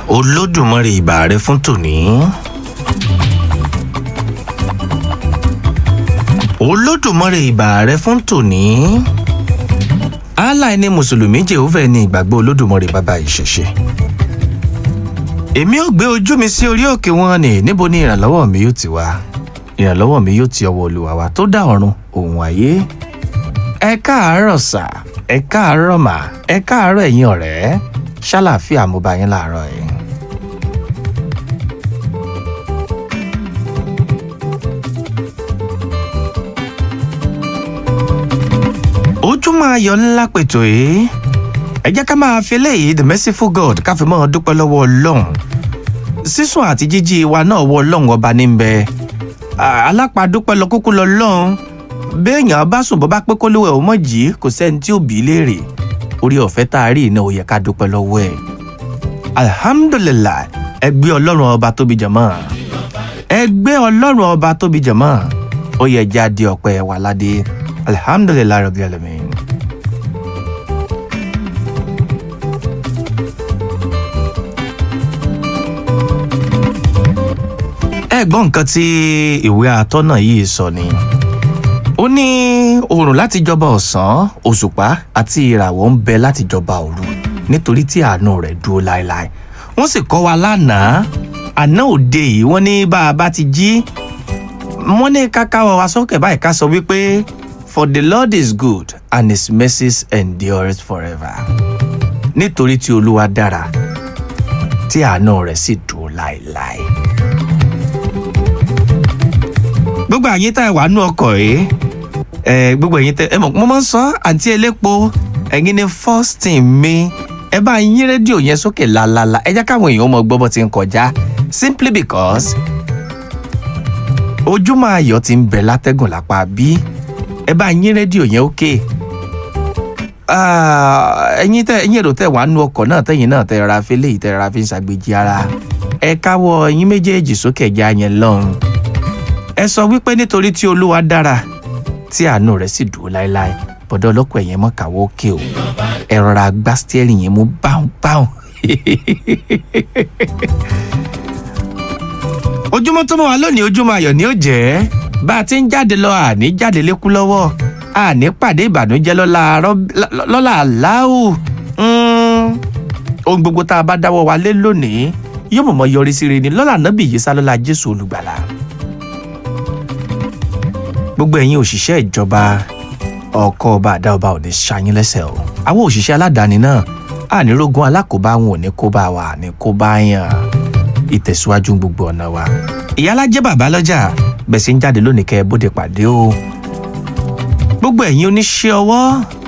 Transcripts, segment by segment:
olódùmarè ìbà rẹ fún tòní. olódùmarè ìbà rẹ fún tòní. allah ni mùsùlùmí jehova ní ìgbàgbọ́ olódùmarè bàbá ìṣẹ̀ṣe. èmi ò gbé ojú mi sí orí òkè wọn ni níbo ni ìrànlọ́wọ́ mi yóò ti wá ìrànlọ́wọ́ mi yóò ti ọwọ́ olùwà wa tó dá ọ̀run òun ayé. ẹ káàárọ̀ sà ẹ káàárọ̀ mà ẹ káàárọ̀ ẹ̀yin ọ̀rẹ́ ṣàlàáfíà mo bá yín láàárọ̀ yìí. ojúmọ́ ayọ̀ ńlá pètò yìí ẹ jẹ́ ká máa fi eléyìí the merciful god ká fi máa dúpẹ́ lọ́wọ́ ọlọ́run sísùn àti jíjí wa náà wọ ọlọ́run ọba ní bẹ alápàdúpẹ́ lọ kúkú lọ lọ́run béèyàn bá sùn bọ́ bá pé kólówó ẹ̀ ò mọ̀ jí kò sẹ́ni tí ò bí léèrè orí ọ̀fẹ́ tá a rí iná ò yẹ ká dúpẹ́ lọ́wọ́ ẹ̀ alhamdulilayi ẹ gbé ọlọ́run ọba tóbi jẹ̀mọ́ ẹ gbé ọlọ́run ọba tóbi jẹ̀mọ́ ó yẹ jáde ọ̀pẹ wà ládé alhamdulilayi rabbil alamin. ẹ gbọ́ nǹkan tí ìwé atọ́nà yìí sọ ni ó ní oòrùn láti jọba ọ̀sán òṣùpá àti ìràwọ̀ ń bẹ láti jọba òru nítorí tí àánú rẹ̀ dúró láéláé wọ́n sì kọ́ wa lánàá àná òde yìí wọ́n ní bá a bá ti jí wọ́n ní káká wa sókè báyìí ká sọ wípé for the lord is good and his mercies endures forever nítorí tí olúwa dára tí àánú rẹ̀ sì dúró láéláé gbogbo àyín tá ẹ wà nú ọkọ̀ yìí ẹ gbogbo ẹ̀yin tẹ ẹ mọ̀ mo máa ń sọ àǹtí elépo ẹ̀yin ni first team mi ẹ bá yín rédíò yẹn sókè lálálá ẹ jẹ́ káwọn èèyàn mọ gbọ́ bó ti ń kọjá simply because ojúmọ́ ayọ̀ ti ń bẹ látẹ́gùn lápá bí ẹ bá yín rédíò yẹn ókè ẹ̀yin tẹ ẹ̀yin èrò tẹ wà nú ọkọ̀ náà tẹ̀yin náà tẹ ra fi léyìí tẹ ra fi ń ṣàgbéjì ara ẹ káwọ́ ẹ̀yin méjèèjì sókè ẹ̀já yẹn lọ́run ẹ sọ wípé nítorí tí olúwa dára tí àánú rẹ̀ sì dúró láéláé bọ̀dọ̀ ọlọ́pàá ẹ̀yẹn mọ́ kàwọ́ òkè o ẹ rọra gbá stẹ́rì yẹn mú báhùn báhùn. ojúmọ́ tó mọ́ wa lónìí ojúmọ́ ayọ̀ ni ó jẹ́ bá a ti ń jáde lọ àní jáde lékú lọ́wọ́ àní pàdé ìbànújẹ́ lọ́la aláwù ohun gbogbo tá a bá dáwọ́ wa lé lónìí yóò mọ̀mọ́ yọrí sí rere ni lọ́la nábì yìí sá lọ́la jésù olùgbàlà gbogbo ẹ̀yin òṣìṣẹ́ ìjọba ọkọ̀ ọba àdá ọba ò ní ṣayín lẹ́sẹ̀ o àwọn òṣìṣẹ́ aládàáni náà ànírógún alákòóbá wọn ò ní kó bá wa ní kó bá yàn ìtẹ̀síwájú gbogbo ọ̀nà wa. ìyálàjẹ́ bàbá lọ́jà bẹ̀sí ń jáde lónìí kẹ́ ẹ bóde pàdé o gbogbo ẹ̀yin oníṣẹ́ ọwọ́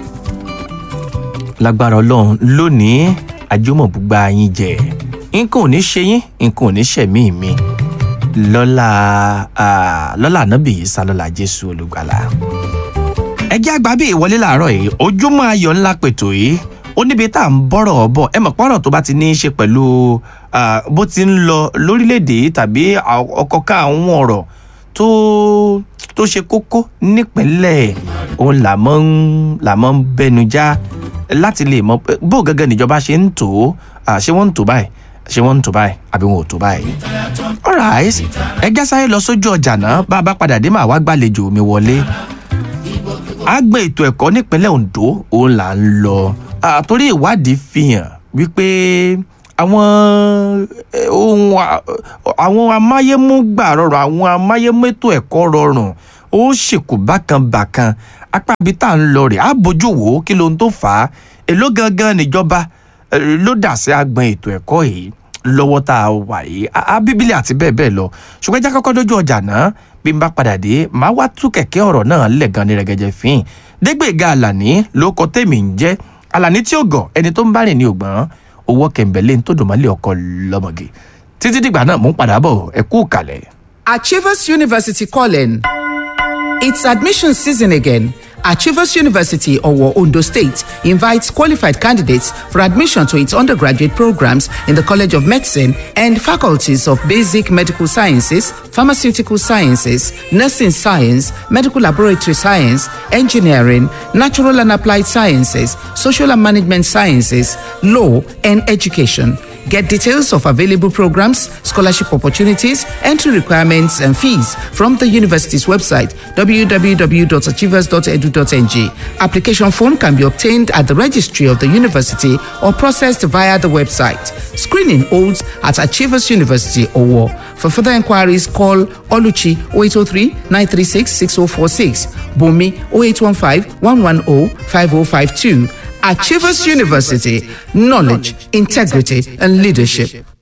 lágbára ọlọ́run lónìí àjọmọ̀bùgbà yín jẹ nǹkan ò ní ṣe yín nǹkan ò ní ṣẹ̀mí mi lọ́la lọ́la ànábì yìí sá lọ́la jésù olùgbàlà. ẹ jẹ́ àgbà bí ìwọlé làárọ̀ yìí ojúmọ́ ayọ̀ ńlá pètò yìí ó níbi tá à ń bọ̀rọ̀ bọ̀ ẹ mọ̀ pọ́nrọ̀ tó bá ti ní í ṣe pẹ̀lú bó ti ń lọ lórílẹ̀‐èdè tàbí ọkọ̀ ká àwọn ọ̀rọ̀ tó tó ṣe kókó nípínlẹ̀ òun là mọ́ ń là mọ́ ń bẹnu já láti lè mọ bó gẹ́gẹ́ níjọba ṣe ń tò ó ṣé wọ́n ń tò báyìí ṣé wọ́n ń tò báyìí àbí wọn ò tò báyìí. alright ẹgẹ́ sáré lọ sójú ọjà náà bá a bá padà dé màá wá gbàlejò mi wọlé. àgbẹ̀ ètò ẹ̀kọ́ nípínlẹ̀ ondo òun là ń lọ àtòrí ìwádìí fi hàn wípé àwọn ohun àwọn amáyémúgbà rọrùn àwọn amáyémẹ́tò ẹ̀kọ́ rọrùn ó ṣèkù bákan bàkan apá ibi tá à ń lọ rè á bójú wò ó kí lóhun tó fà á èló gangan níjọba ló dà sí agbọn ètò ẹ̀kọ́ yìí lọ́wọ́ tá a wà yìí a bíbélì àti bẹ́ẹ̀ bẹ́ẹ̀ lọ ṣùgbọ́n ẹja kọ́kọ́ dójú ọjà náà bí n bá padà dé màá wá tú kẹ̀kẹ́ ọ̀rọ̀ náà lẹ̀ gan ní rẹ̀gẹ̀jẹ̀ fín dégbèga àlàní ló kọ tèmi ń jẹ́ àlàní tí ó gọ̀ ẹni tó ń bá rìn ní ògbọ́n owó kẹ̀mbẹ̀lẹ́ tó dùn mọ́lẹ̀ ọkọ lọ́mọge títí dìgbà náà mò ń padà bọ̀ ẹ kú kalẹ̀. Achievers University calling. It's admission season again. Achievers University, Owo, Ondo State, invites qualified candidates for admission to its undergraduate programs in the College of Medicine and faculties of Basic Medical Sciences, Pharmaceutical Sciences, Nursing Science, Medical Laboratory Science, Engineering, Natural and Applied Sciences, Social and Management Sciences, Law, and Education. Get details of available programs, scholarship opportunities, entry requirements, and fees from the university's website www.achievers.edu.ng. Application form can be obtained at the registry of the university or processed via the website. Screening holds at Achievers University Owo. For further inquiries, call Oluchi 0803 936 6046, Bumi 0815 110 5052. Achievers University, knowledge, integrity, and leadership.